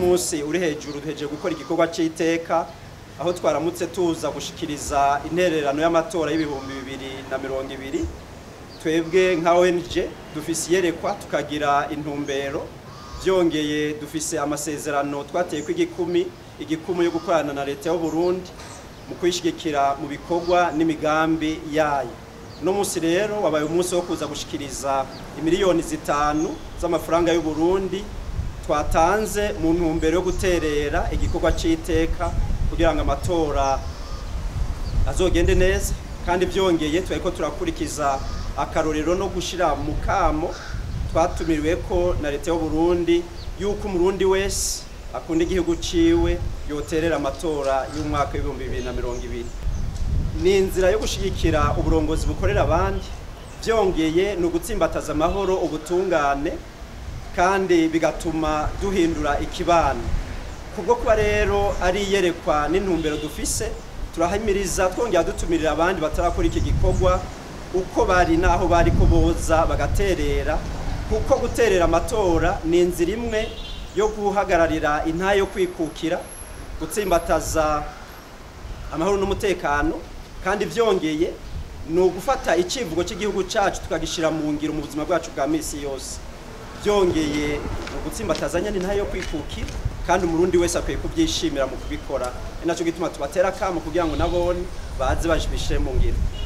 munsi uri hejuru duhejeje gukora igikorwa cy'iteka aho twaramutse tuza gushikiriza intererano y'amatora y'ibihumbi bibiri na mirongo ibiri twebwe nka ONG dufise iyerekwa tukagira intumbero byongeye dufise amasezerano twateye ko igikumi igikumu yo gukorana na leta y'u Burundi mu kuyishigikira mu bikorwa n'imigambi yayo no munsi rero wabaye umunsi wo kuza gushikiriza imiliyoni zitanu z'amafaranga y'u Burundi twatanze mu ntumbero yo guterera igikorwa c'iteka kugira ngo amatora azogende neza kandi byongeye turiko turakurikiza akarorero no gushira mu kamo twatumiriwe ko na leta y'u Burundi yuko umurundi wese akunda igihugu ciwe yoterera amatora y'umwaka w'ibihumbi bibiri na mirongo ibiri ni inzira yo gushigikira uburongozi bukorera abandi byongeye ni ugutsimbataza amahoro ubutungane kandi bigatuma duhindura ikibano kubwo kuba rero ari iyerekwa n'intumbero dufise turahimiriza twongera dutumirira abandi batarakora iki gikorwa uko bari naho bari ko boza bagaterera kuko guterera amatora ni inzira imwe yo guhagararira intayo yo kwikukira gutsimbataza amahoro n'umutekano kandi byongeye ni ugufata icyivugo cy'igihugu cyacu tukagishyira mu ngiro mu buzima bwacu bwa minsi yose byongeye ni ugutsimbataza nyine intayo yo kwikukira kandi umurundi wese akwiye kubyishimira mu kubikora ni nacyo gituma tubatera akamo kugira ngo nabone baze bajibishe mu ngiro